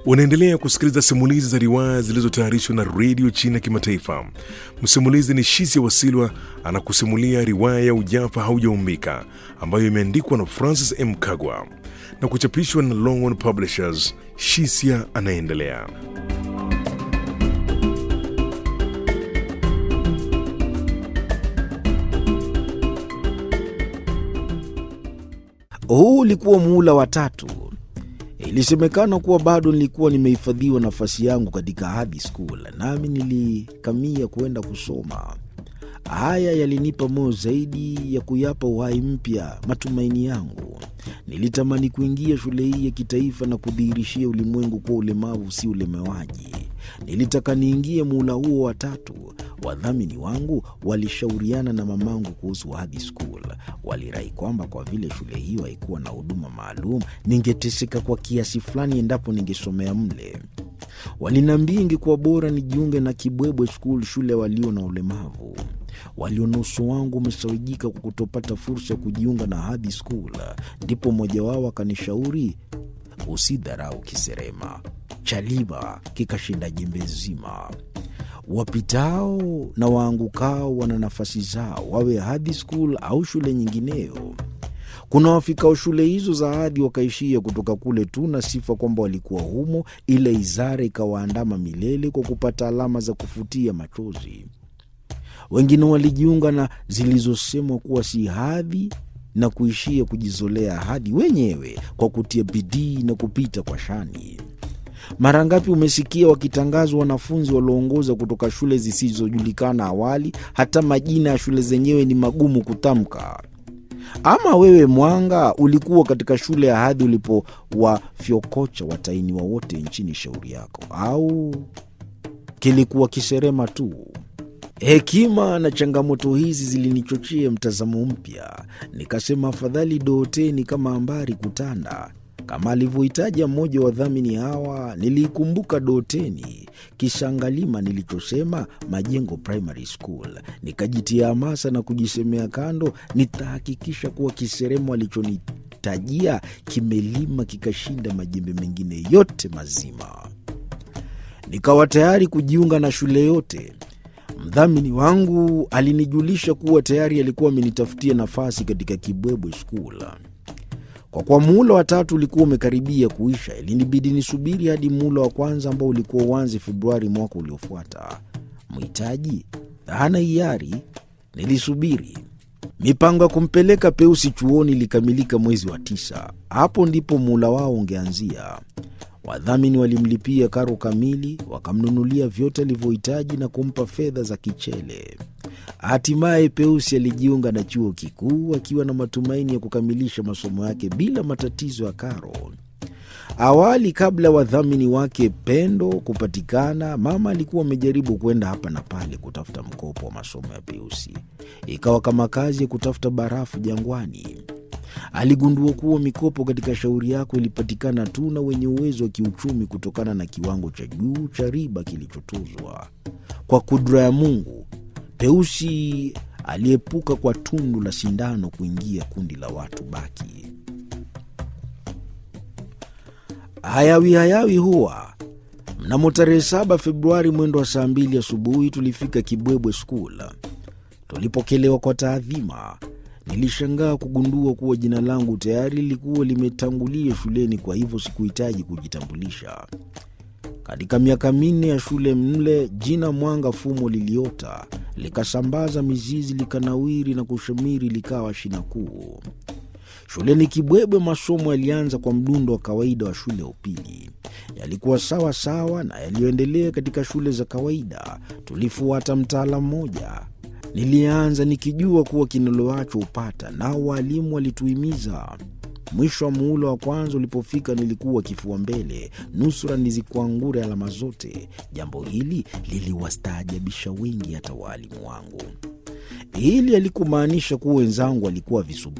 Unaendelea kusikiliza simulizi za riwaya zilizotayarishwa na redio China Kimataifa. Msimulizi ni Shisia Wasilwa anakusimulia riwaya ya Ujafa Haujaumbika ambayo imeandikwa na Francis M. Kagwa na kuchapishwa na Longhorn Publishers. Shisia anaendelea. Huu ulikuwa muhula wa tatu. Ilisemekana kuwa bado nilikuwa nimehifadhiwa nafasi yangu katika hadi school, nami nilikamia kwenda kusoma. Haya yalinipa moyo zaidi ya kuyapa uhai mpya matumaini yangu. Nilitamani kuingia shule hii ya kitaifa na kudhihirishia ulimwengu kuwa ulemavu si ulemewaji. Nilitaka niingie muhula huo wa tatu. Wadhamini wangu walishauriana na mamangu kuhusu hadi school. Walirai kwamba kwa vile shule hiyo haikuwa na huduma maalum, ningeteseka kwa kiasi fulani endapo ningesomea mle. Waliniambia ingekuwa bora nijiunge na Kibwebwe School, shule walio na ulemavu. Waliona uso wangu umesawijika kwa kutopata fursa ya kujiunga na hadi school. Ndipo mmoja wao akanishauri, usidharau kiserema, chaliba kikashinda jembe zima. Wapitao na waangukao wana nafasi zao, wawe hadi school au shule nyingineyo. Kuna wafikao shule hizo za hadhi wakaishia kutoka kule tu na sifa kwamba walikuwa humo, ila izara ikawaandama milele kwa kupata alama za kufutia machozi. Wengine walijiunga na zilizosemwa kuwa si hadhi na kuishia kujizolea hadhi wenyewe kwa kutia bidii na kupita kwa shani. Mara ngapi umesikia wakitangazwa wanafunzi walioongoza kutoka shule zisizojulikana awali, hata majina ya shule zenyewe ni magumu kutamka. Ama wewe Mwanga, ulikuwa katika shule ya hadhi ulipowafyokocha watainiwa wote nchini shauri yako, au kilikuwa kiserema tu? Hekima na changamoto hizi zilinichochea mtazamo mpya. Nikasema afadhali dooteni kama ambari kutanda. Kama alivyohitaja mmoja wa wadhamini hawa, niliikumbuka Doteni kisha ngalima nilichosema Majengo Primary School. Nikajitia hamasa na kujisemea kando, nitahakikisha kuwa kiseremo alichonitajia kimelima kikashinda majembe mengine yote mazima. Nikawa tayari kujiunga na shule yote. Mdhamini wangu alinijulisha kuwa tayari alikuwa amenitafutia nafasi katika Kibwebwe School. Kwa kuwa muhula wa tatu ulikuwa umekaribia kuisha, ilinibidi nisubiri hadi muhula wa kwanza ambao ulikuwa uanze Februari mwaka uliofuata. Mhitaji hana hiari, nilisubiri. Mipango ya kumpeleka Peusi chuoni ilikamilika mwezi wa tisa. Hapo ndipo muhula wao ungeanzia. Wadhamini walimlipia karo kamili, wakamnunulia vyote alivyohitaji na kumpa fedha za kichele. Hatimaye Peusi alijiunga na chuo kikuu akiwa na matumaini ya kukamilisha masomo yake bila matatizo ya karo. Awali, kabla ya wadhamini wake Pendo kupatikana, mama alikuwa amejaribu kwenda hapa na pale kutafuta mkopo wa masomo ya Peusi. Ikawa kama kazi ya kutafuta barafu jangwani. Aligundua kuwa mikopo katika shauri yako ilipatikana tu na wenye uwezo wa kiuchumi kutokana na kiwango cha juu cha riba kilichotozwa. Kwa kudra ya Mungu, Peusi aliepuka kwa tundu la sindano kuingia kundi la watu baki. Hayawi hayawi huwa mnamo tarehe saba Februari mwendo wa saa mbili asubuhi tulifika Kibwebwe School. Tulipokelewa kwa taadhima. Nilishangaa kugundua kuwa jina langu tayari lilikuwa limetangulia shuleni, kwa hivyo sikuhitaji kujitambulisha. Katika miaka minne ya shule mle, jina Mwanga Fumo liliota likasambaza mizizi, likanawiri na kushamiri, likawa shina kuu. Shuleni Kibwebwe masomo yalianza kwa mdundo wa kawaida wa shule ya upili. Yalikuwa sawa sawa na yaliyoendelea katika shule za kawaida. Tulifuata mtaala mmoja. Nilianza nikijua kuwa kinoloacho upata, nao waalimu walituhimiza. Mwisho wa muhula wa kwanza ulipofika, nilikuwa kifua mbele, nusura nizikuangure alama zote. Jambo hili liliwastaajabisha wengi, hata waalimu wangu. Hili halikumaanisha kuwa wenzangu walikuwa visu